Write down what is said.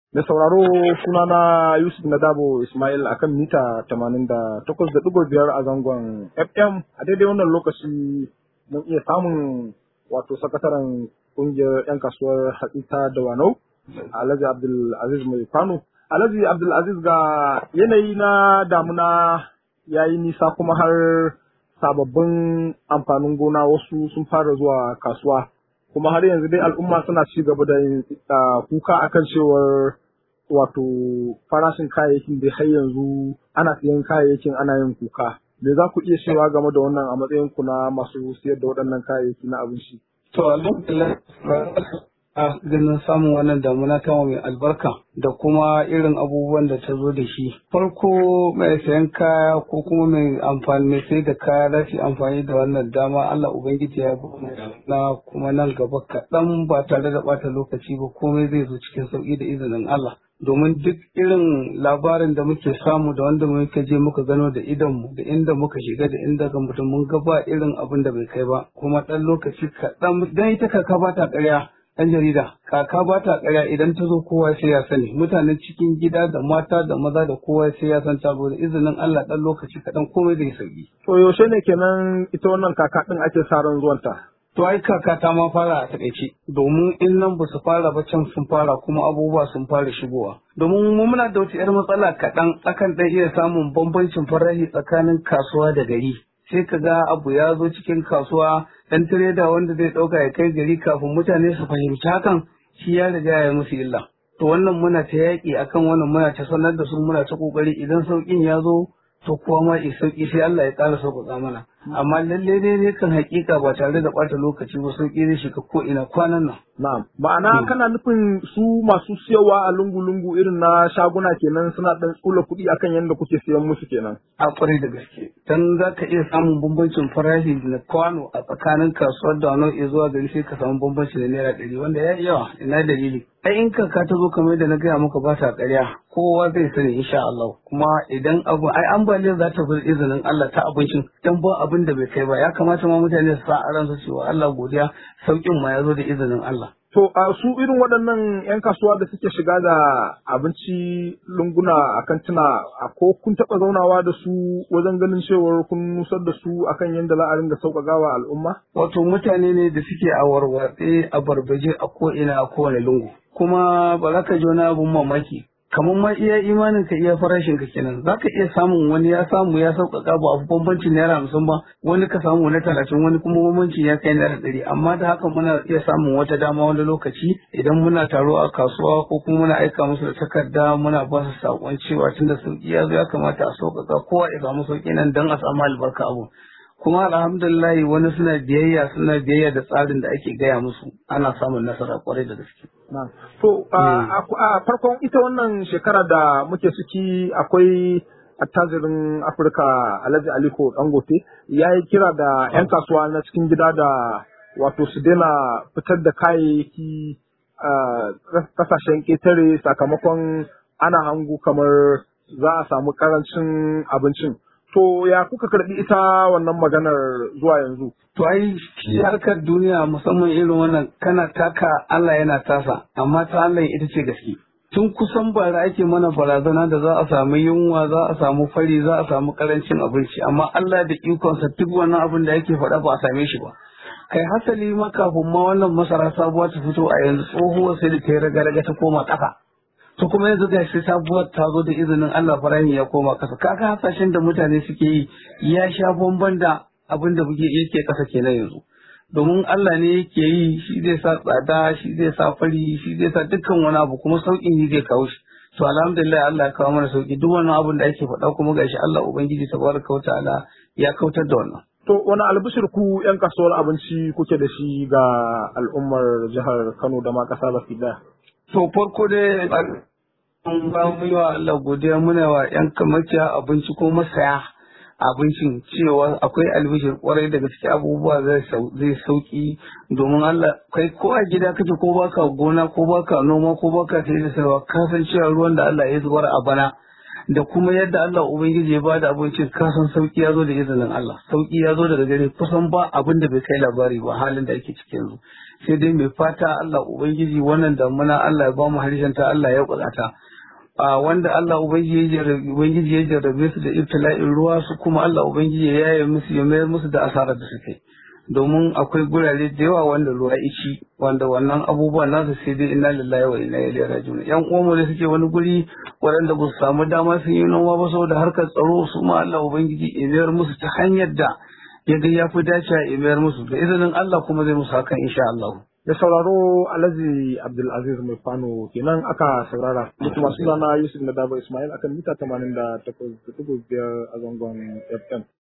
Da sauraro sunana Yusuf Nadabo Ismail akan mita 88.5 a zangon FM a daidai wannan lokaci mun iya samun wato sakataren kungiyar 'yan kasuwar hatsita da wanau Alhaji Abdul Aziz mai Kano. Alhaji Abdul Aziz ga yanayi na damuna ya yi nisa kuma har sababbin amfanin gona wasu sun fara zuwa kasuwa. kuma har yanzu dai al'umma suna ci gaba da kuka akan cewar wato farashin kayayyakin da har yanzu ana siyan kayayyakin ana yin kuka me za ku iya cewa game da wannan a matsayin ku na masu siyar da waɗannan kayayyaki na abinci to alhamdulillah a ganin samun wannan damuna ta mai albarka da kuma irin abubuwan da ta zo da shi farko mai sayan kaya ko kuma mai amfani mai sai da kaya za su amfani da wannan dama Allah ubangiji ya na kuma nan gaba kaɗan ba tare da ɓata lokaci ba komai zai zo cikin sauƙi da izinin Allah domin duk irin labarin da muke samu da wanda muka je muka gano da idonmu da inda muka shiga da inda ga mutum mun ga ba irin abin da bai kai ba kuma ɗan lokaci kaɗan dan ita kaka ba ta ƙarya ɗan jarida kaka ba ta ƙarya idan ta zo kowa sai ya sani mutanen cikin gida da mata da maza da kowa sai ya san ta zo da izinin Allah ɗan lokaci kaɗan komai zai sauki. to yaushe ne kenan ita wannan kaka ɗin ake sa ran zuwanta To ai kaka ta ma fara a taƙaice domin in nan ba su fara ba can sun fara kuma abubuwa sun fara shigowa. Domin mu muna da wata 'yar matsala kaɗan akan ɗan iya samun bambancin farashi tsakanin kasuwa da gari. Sai ka ga abu ya zo cikin kasuwa ɗan tireda wanda zai ɗauka ya kai gari kafin mutane su fahimci hakan shi ya riga ya musu illa. To wannan muna ta yaƙi akan wannan muna ta sanar da su muna ta ƙoƙari idan sauƙin ya zo to kuwa ma sauƙi sai Allah ya ƙara sauƙaƙa mana. amma lalle ne ne kan hakika ba tare da ɓata lokaci ba sauƙi ne shiga ko ina kwanan nan. Na'am. Ma'ana kana nufin su masu siyawa a lungu-lungu irin na shaguna kenan suna ɗan tsula kuɗi akan yadda kuke siyan musu kenan. A ƙwarai da gaske. Dan za ka iya samun bambancin farashi na kwano a tsakanin kasuwar da wani zuwa gari sai ka samu bambanci da naira ɗari wanda ya yawa ina dalili. Ai in kaka ta zo kamar da na gaya maka ba ta ƙarya kowa zai sani insha Allah kuma idan abu ai ambaliyar za ta bi izinin Allah ta abincin dan ba abin da bai kai ba ya kamata ma mutane su sa a ransu cewa Allah godiya saukin ma ya zo da izinin Allah. To a su irin waɗannan 'yan kasuwa da suke shiga da abinci lunguna a kantuna a ko kun taɓa zaunawa da su wajen ganin cewar kun nusar da su akan yadda za a ringa sauƙaƙawa al'umma? Wato mutane ne da suke a warwatse a barbaje a ko'ina a kowane lungu. Kuma ba za ka ji wani abun mamaki kamar ma iya imanin ka iya farashin ka kenan za ka iya samun wani ya samu ya sauƙaƙa ba abu bambancin naira hamsin ba wani ka samu na talatin wani kuma bambancin ya kai naira ɗari amma da haka muna iya samun wata dama wani lokaci idan muna taro a kasuwa ko kuma muna aika musu da takarda muna ba su saƙon cewa tunda sauƙi ya zo ya kamata a sauƙaƙa kowa ya samu sauƙi nan don a samu albarka abu kuma alhamdulillah wani suna biyayya suna biyayya da tsarin da ake gaya musu ana samun nasara kwarai da gaske. To a farkon ita wannan shekara da muke ciki akwai attajirin Afirka Alhaji Aliko Dangote ya yi kira da 'yan kasuwa na cikin gida da wato su daina fitar da kayayyaki kasashen ƙetare sakamakon ana hangu kamar za a samu ƙarancin abincin. To ya kuka karɓi ita wannan maganar zuwa yanzu? To ai shi harkar duniya musamman irin wannan kana taka Allah yana tasa amma ta Allah ita ce gaske. Tun kusan bara ake mana barazana da za a samu yunwa za a samu fari za a samu karancin abinci amma Allah da ikonsa duk wannan abin da yake faɗa ba a same shi ba. Kai hasali ma kafin ma wannan masara sabuwa ta fito a yanzu tsohuwar sai da ta yi raga-raga ta koma ƙasa. to kuma yanzu ga shi sabuwar ta zo da izinin Allah farahi ya koma kasa kaga hasashen da mutane suke yi ya sha bamban da abin da muke yake kasa kenan yanzu domin Allah ne yake yi shi zai sa tsada shi zai sa fari shi zai sa dukkan wani abu kuma sauƙin yi zai kawo shi to alhamdulillah Allah ya kawo mana sauƙi duk wani abin da ake faɗa kuma gashi Allah ubangiji tabaraka wa ta'ala ya kautar da wannan To wani albishir ku 'yan kasuwar abinci kuke da shi ga al'ummar jihar Kano da ma ƙasa baki ɗaya? To farko dai an ba mu yi wa Allah godiya muna wa ‘yan kamakiya abinci ko masaya abincin cewa akwai albishir kwarai da gaske abubuwa zai sauki domin Allah kai ko a gida kake ko baka gona ko baka noma ko baka sai da sarwa ka san cewa ruwan da Allah ya zubar a bana da kuma yadda Allah Ubangiji ya bada abincin kasan sauki ya zo da izinin Allah sauki ya zo daga gare kusan ba abin da bai kai labari ba halin da ake ciki yanzu sai dai mai fata Allah Ubangiji wannan damuna Allah ya ba mu harshen ta Allah ya kudata a wanda Allah Ubangiji ya jarrabe su da ibtila'in ruwa su kuma Allah Ubangiji ya yaye musu ya mayar musu da asarar da suke domin akwai gurare da yawa wanda ruwa ici wanda wannan abubuwan nasu sai dai inna lillahi wa inna ilaihi raji'un yan uwanmu da suke wani guri waɗanda ba su samu dama sun yi noma ba saboda harkar tsaro su ma Allah Ubangiji ya mayar musu ta hanyar da ya ga ya fi dace ya mayar musu da izinin Allah kuma zai musu hakan insha Allah da sauraro alhaji abdulaziz mai fano kenan aka saurara da kuma sunana yusuf na dabo ismail akan mita 88.5 a zangon fm